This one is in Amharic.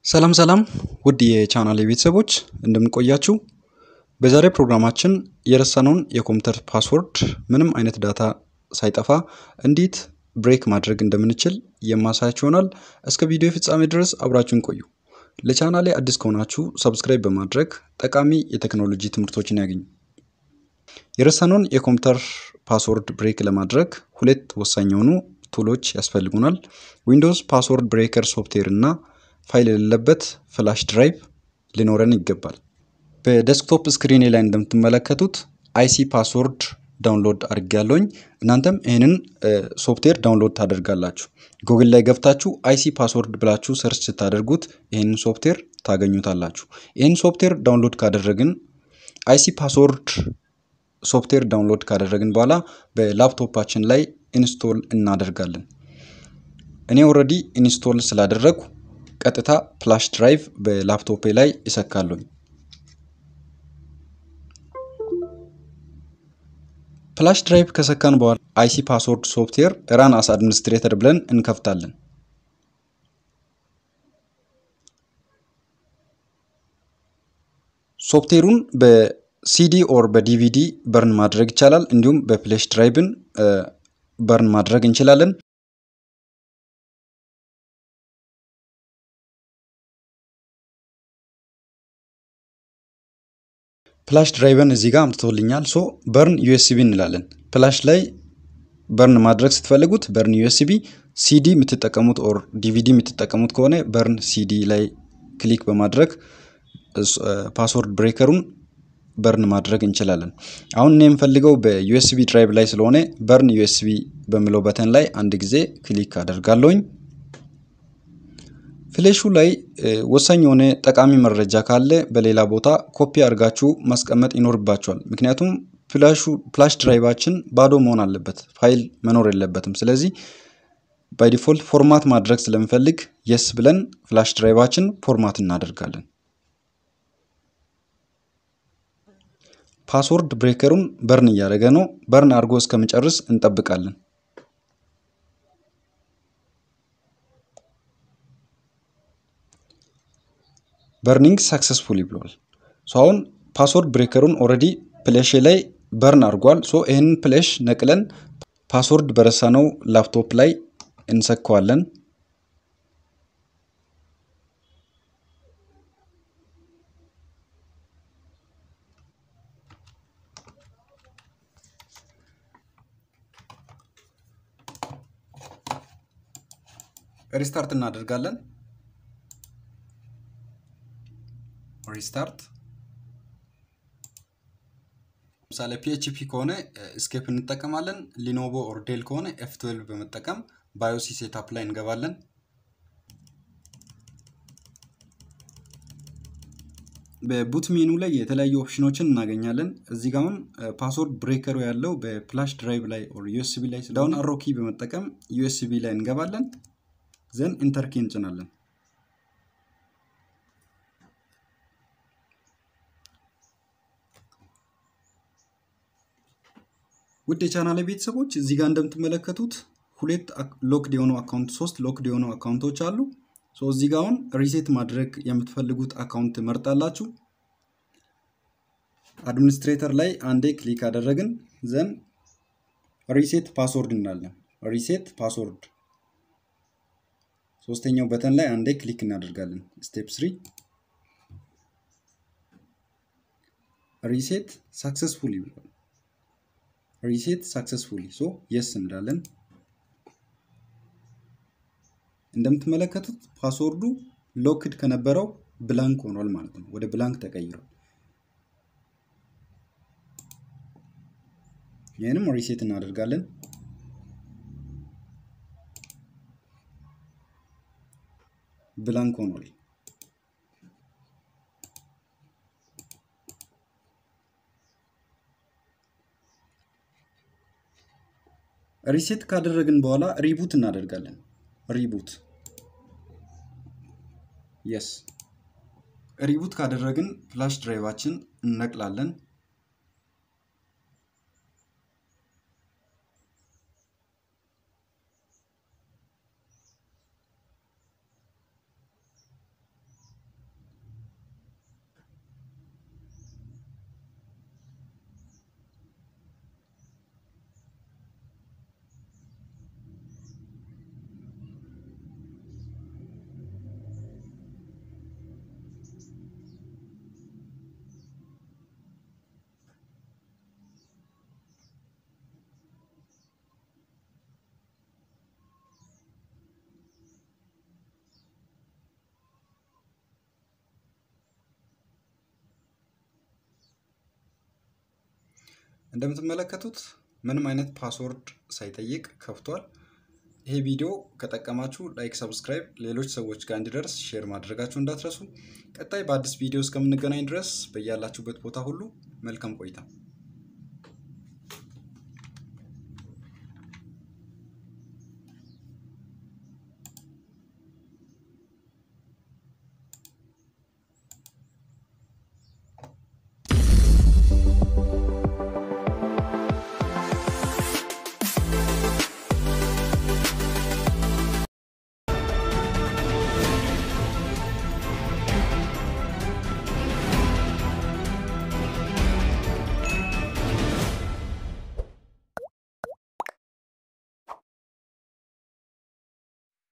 ሰላም ሰላም ውድ የቻናል ቤተሰቦች እንደምንቆያችሁ። በዛሬ ፕሮግራማችን የረሳነውን የኮምፒውተር ፓስወርድ ምንም አይነት ዳታ ሳይጠፋ እንዴት ብሬክ ማድረግ እንደምንችል የማሳያችሁ ይሆናል። እስከ ቪዲዮ ፍጻሜ ድረስ አብራችሁን ቆዩ። ለቻናሌ አዲስ ከሆናችሁ ሰብስክራይብ በማድረግ ጠቃሚ የቴክኖሎጂ ትምህርቶችን ያገኙ። የረሳነውን የኮምፒውተር ፓስወርድ ብሬክ ለማድረግ ሁለት ወሳኝ የሆኑ ቱሎች ያስፈልጉናል። ዊንዶውስ ፓስወርድ ብሬከር ሶፍትዌር እና ፋይል የሌለበት ፍላሽ ድራይቭ ሊኖረን ይገባል። በዴስክቶፕ ስክሪኔ ላይ እንደምትመለከቱት አይሲ ፓስወርድ ዳውንሎድ አድርጌያለሁኝ። እናንተም ይህንን ሶፍትዌር ዳውንሎድ ታደርጋላችሁ። ጉግል ላይ ገብታችሁ አይሲ ፓስወርድ ብላችሁ ሰርች ስታደርጉት ይህንን ሶፍትዌር ታገኙታላችሁ። ይህን ሶፍትዌር ዳውንሎድ ካደረግን አይሲ ፓስወርድ ሶፍትዌር ዳውንሎድ ካደረግን በኋላ በላፕቶፓችን ላይ ኢንስቶል እናደርጋለን። እኔ ኦልሬዲ ኢንስቶል ስላደረግኩ ቀጥታ ፍላሽ ድራይቭ በላፕቶፔ ላይ ይሰካሉኝ። ፍላሽ ድራይቭ ከሰካን በኋላ አይሲ ፓስወርድ ሶፍትዌር ራን አስ አድሚኒስትሬተር ብለን እንከፍታለን። ሶፍትዌሩን በሲዲ ኦር በዲቪዲ በርን ማድረግ ይቻላል። እንዲሁም በፍላሽ ድራይቭን በርን ማድረግ እንችላለን። ፍላሽ ድራይቨን እዚህ ጋር አምጥቶልኛል። ሶ በርን ዩኤስቢ እንላለን። ፍላሽ ላይ በርን ማድረግ ስትፈልጉት በርን ዩኤስቢ፣ ሲዲ የምትጠቀሙት ኦር ዲቪዲ የምትጠቀሙት ከሆነ በርን ሲዲ ላይ ክሊክ በማድረግ ፓስወርድ ብሬከሩን በርን ማድረግ እንችላለን። አሁን እኔ የምፈልገው በዩኤስቢ ድራይቭ ላይ ስለሆነ በርን ዩኤስቢ በሚለው በተን ላይ አንድ ጊዜ ክሊክ አደርጋለሁኝ። ፍሌሹ ላይ ወሳኝ የሆነ ጠቃሚ መረጃ ካለ በሌላ ቦታ ኮፒ አድርጋችሁ ማስቀመጥ ይኖርባችኋል። ምክንያቱም ፍላሽ ድራይቫችን ባዶ መሆን አለበት፣ ፋይል መኖር የለበትም። ስለዚህ ባይ ዲፎልት ፎርማት ማድረግ ስለምፈልግ የስ ብለን ፍላሽ ድራይቫችን ፎርማት እናደርጋለን። ፓስወርድ ብሬከሩን በርን እያደረገ ነው። በርን አድርጎ እስከምጨርስ እንጠብቃለን። በርኒንግ ሳክሰስፉሊ ብሏል። ሶ አሁን ፓስወርድ ብሬከሩን ኦልሬዲ ፍሌሽ ላይ በርን አድርጓል። ሶ ይህንን ፍሌሽ ነቅለን ፓስወርድ በረሳነው ላፕቶፕ ላይ እንሰካዋለን። ሪስታርት እናደርጋለን። ሪስታርት ለምሳሌ ፒኤችፒ ከሆነ ስኬፕ እንጠቀማለን። ሊኖቮ ኦር ዴል ከሆነ ኤፍ ትዌልቭ በመጠቀም ባዮሲ ሴታፕ ላይ እንገባለን። በቡት ሜኑ ላይ የተለያዩ ኦፕሽኖችን እናገኛለን። እዚህ ጋር አሁን ፓስወርድ ብሬከሩ ያለው በፍላሽ ድራይቭ ላይ ኦር ዩኤስቢ ላይ ዳውን አሮ ኪ በመጠቀም ዩኤስቢ ላይ እንገባለን። ዘን ኢንተር ኪ እንጭናለን። ውድ የቻናል ቤተሰቦች እዚህ ጋር እንደምትመለከቱት ሁለት ሎክድ የሆኑ አካውንት ሶስት ሎክድ የሆኑ አካውንቶች አሉ። እዚህ ጋር አሁን ሪሴት ማድረግ የምትፈልጉት አካውንት መርጣላችሁ። አድሚኒስትሬተር ላይ አንዴ ክሊክ አደረግን ዘን ሪሴት ፓስወርድ እንላለን። ሪሴት ፓስወርድ ሶስተኛው በተን ላይ አንዴ ክሊክ እናደርጋለን። ስቴፕ ስሪ ሪሴት ሳክሰስፉሊ ብሏል። ሪሴት ሳክሰስፉሊ ሶ የስ እንላለን። እንደምትመለከቱት ፓስወርዱ ሎክድ ከነበረው ብላንክ ሆኗል ማለት ነው። ወደ ብላንክ ተቀይሯል። ይህንም ሪሴት እናደርጋለን። ብላንክ ሆኗል። ሪሴት ካደረግን በኋላ ሪቡት እናደርጋለን። ሪቡት የስ ሪቡት ካደረግን ፍላሽ ድራይቫችን እነቅላለን። እንደምትመለከቱት ምንም አይነት ፓስወርድ ሳይጠይቅ ከፍቷል። ይሄ ቪዲዮ ከጠቀማችሁ ላይክ፣ ሰብስክራይብ ሌሎች ሰዎች ጋር እንዲደርስ ሼር ማድረጋችሁ እንዳትረሱ። ቀጣይ በአዲስ ቪዲዮ እስከምንገናኝ ድረስ በያላችሁበት ቦታ ሁሉ መልካም ቆይታ